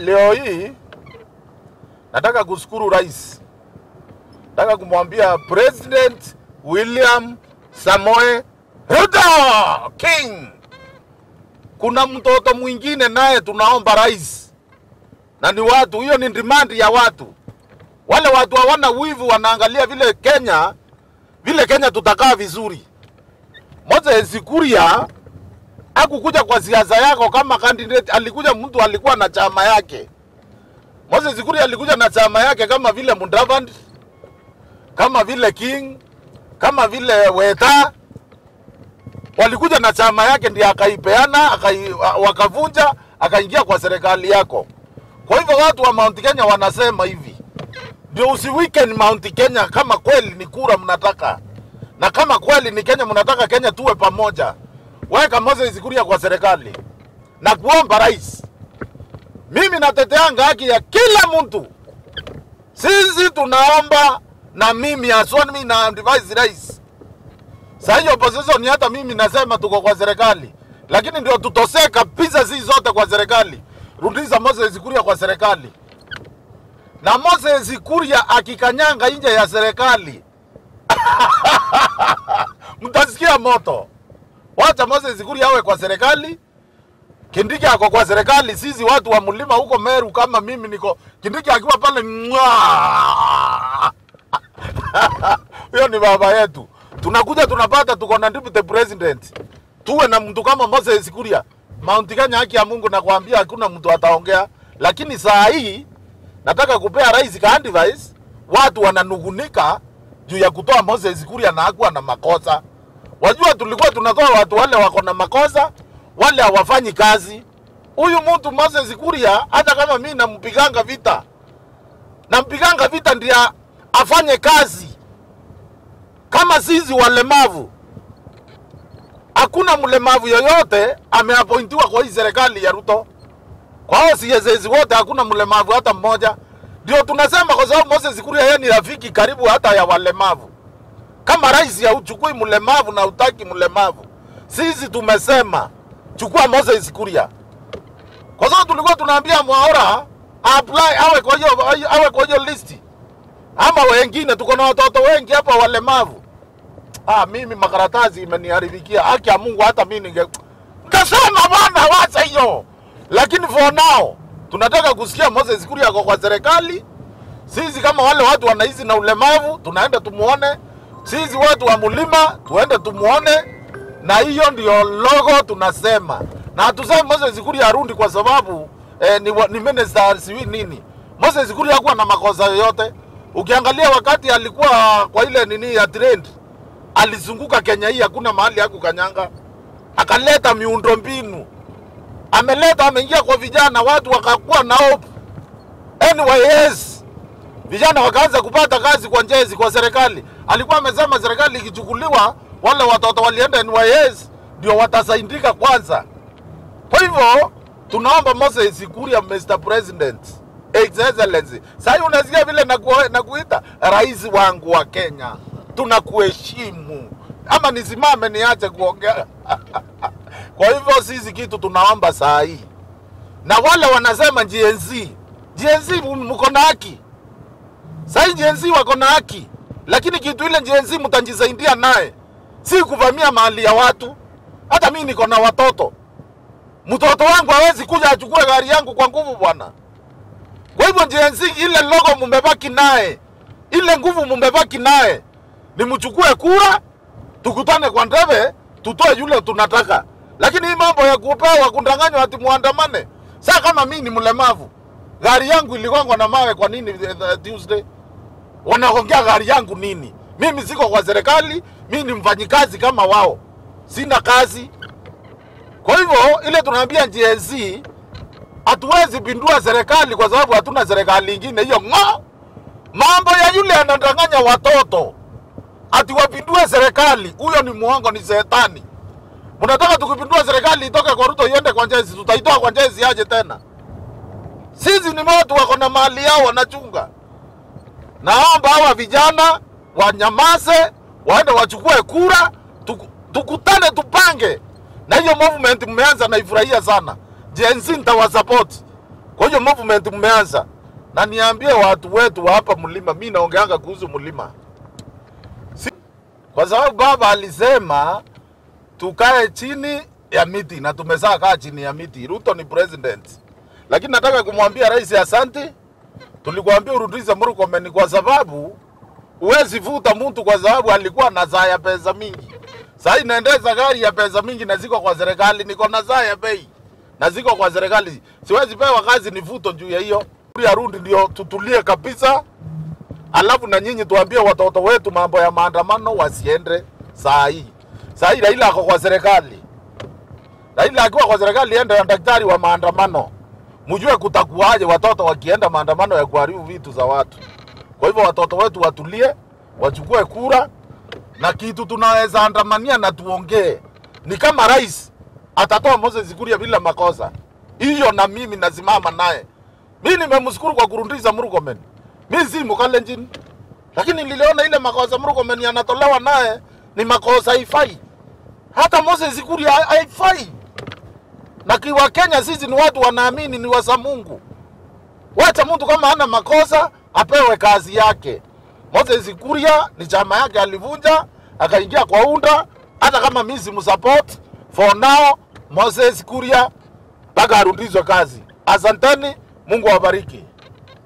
leo hii nataka kushukuru rais, nataka kumwambia President William Samoe Ruto King, kuna mtoto mwingine naye tunaomba rais, na ni watu, hiyo ni demand ya watu. Wale watu hawana wivu, wanaangalia vile Kenya, vile Kenya tutakaa vizuri. Moses Kuria hakukuja kwa siasa yako kama candidate, alikuja mtu alikuwa na chama yake. Moses Kuria alikuja na chama yake kama vile Mudavadi, kama vile King, kama vile Weta, walikuja na chama yake ndiye akaipeana akai, wakavunja akaingia kwa serikali yako. Kwa hivyo watu wa Mount Kenya wanasema hivi, ndio usiweekend Mount Kenya kama kweli ni kura mnataka, na kama kweli ni Kenya mnataka Kenya tuwe pamoja, weka Moses Kuria kwa serikali na kuomba rais. Mimi nateteanga haki ya kila mtu, sisi tunaomba na mimi haswa mimi na advise rais Saa hiyo opposition hata mimi nasema tuko kwa serikali, lakini ndio tutosee kabisa sisi zote kwa serikali. Rudisha Moses Kuria kwa serikali, na Moses Kuria akikanyanga nje ya serikali mtasikia moto. Wacha Moses Kuria awe kwa serikali, Kindiki ako kwa serikali. Sisi watu wa mlima huko Meru, kama mimi niko Kindiki akiwa pale, mwaa! huyo ni baba yetu tunakuja tunapata tuko na deputy president, tuwe na mtu kama Moses Kuria. Mount Kenya, haki ya Mungu nakwambia, hakuna mtu ataongea. Lakini saa hii nataka kupea rais ka advice, watu wananugunika juu ya kutoa Moses Kuria na hakuwa na makosa. Wajua, tulikuwa tunatoa watu wale wako na makosa, wale hawafanyi kazi. Huyu mtu Moses Kuria, hata kama mimi nampiganga vita, nampiganga vita ndio afanye kazi kama sisi walemavu, hakuna mlemavu yoyote ameapointiwa kwa hii serikali ya Ruto. Kwa hao CSS wote hakuna mlemavu hata mmoja. Ndio tunasema kwa sababu Moses Kuria yeye ni rafiki karibu hata ya walemavu. Kama rais hauchukui mlemavu na utaki mlemavu, sisi tumesema chukua Moses Kuria, kwa sababu tulikuwa tunaambia Mwaura apply awe kwa hiyo awe kwa hiyo listi ama wengine, tuko na watoto wengi hapa walemavu. Ah, mimi makaratasi imeniharibikia. Haki ya Mungu, hata mimi ninge ngasema bwana, wacha hiyo, lakini for now tunataka kusikia Moses Kuria ako kwa serikali. Sisi kama wale watu wanaishi na ulemavu tunaenda tumuone, sisi watu wa mlima tuende tumuone, na hiyo ndio logo tunasema, na hatusemi Moses Kuria arundi kwa sababu eh, ni, wa- ni minister siwi nini. Moses Kuria hakuwa na makosa yoyote. Ukiangalia wakati alikuwa kwa ile nini ya trend, alizunguka Kenya hii, hakuna mahali hakukanyanga, akaleta miundo mbinu, ameleta, ameingia kwa vijana, watu wakakuwa na hope. NYS vijana wakaanza kupata kazi kwa njezi kwa serikali. Alikuwa amesema serikali ikichukuliwa, wale watoto walienda NYS ndio watasaidika kwanza. Kwa hivyo tunaomba Moses Kuria, Mr President, His Excellency, sasa unasikia vile naku- nakuita rais wangu wa Kenya, tunakuheshimu. Ama nisimame niache kuongea? Kwa hivyo sisi kitu tunaomba saa hii, na wale wanasema GNZ, GNZ mko na haki sahii, GNZ wako na haki, lakini kitu ile GNZ mtajisaidia naye, si kuvamia mali ya watu. Hata mimi niko na watoto mtoto wangu hawezi kuja achukue gari yangu kwa nguvu bwana. Kwa hivyo JNC, ile logo mumebaki naye, ile nguvu mumebaki naye, ni mchukue kura, tukutane kwa ndebe, tutoe yule tunataka. Lakini hii mambo ya kupewa kundanganywa ati muandamane, saa kama mimi ni mlemavu, gari yangu iligongwa na mawe, kwa nini eh, eh, Tuesday wanaongea gari yangu nini? Mimi siko kwa serikali, mimi ni mfanyikazi kama wao, sina kazi. Kwa hivyo ile tunaambia GNC hatuwezi pindua serikali kwa sababu hatuna serikali ingine. Hiyo ng'o, mambo ya yule anadanganya watoto ati wapindue serikali, huyo ni muongo, ni shetani. Mnataka tukipindua serikali itoke kwa Ruto iende kwa Njezi, tutaitoa kwa Njezi aje tena? Sisi ni watu wako na mali yao wanachunga. Naomba hawa vijana wanyamaze, waende wachukue kura, tuku- tukutane, tupange na hiyo movement mmeanza, naifurahia sana. Gen Z nitawasupport. Kwa hiyo hiyo movement mmeanza, na niambie watu wetu wa hapa mlima, mi naongeanga kuhusu mlima si, kwa sababu baba alisema tukae chini ya miti na tumezaa kaa chini ya miti. Ruto ni president, lakini nataka kumwambia rais asanti. Tulikuambia urudishe Murkomen kwa sababu huwezi vuta mtu kwa sababu alikuwa na zaa ya pesa mingi. Sasa inaendeza gari ya pesa mingi na ziko kwa serikali, niko na zaa ya bei na ziko kwa serikali, siwezi pewa kazi nivuto juu ya hiyo. Ya Rundi ndio tutulie kabisa, alafu na nyinyi tuambie watoto wetu mambo ya maandamano wasiende saa hii. Saa hii Raila ako kwa serikali, Raila akiwa kwa serikali ende na daktari wa maandamano, mjue kutakuwaje watoto wakienda maandamano ya kuharibu vitu za watu. Kwa hivyo watoto wetu watulie, wachukue kura na kitu tunaweza andamania na tuongee. Ni kama rais atatoa Moses Kuria bila makosa, hiyo na mimi nasimama naye. Mi nimemshukuru kwa kurudisha Murkomen, mi si Mkalenjin, lakini niliona ile makosa Murkomen yanatolewa naye ni makosa haifai. Hata Moses Kuria ha- haifai, na kiwa Kenya sisi ni watu wanaamini ni wasa Mungu. Wacha mtu kama hana makosa apewe kazi yake. Moses Kuria ni chama yake alivunja, akaingia kwa UNDA. Hata kama mimi simsupport for now, Moses Kuria mpaka arudishwe kazi. Asanteni, Mungu awabariki.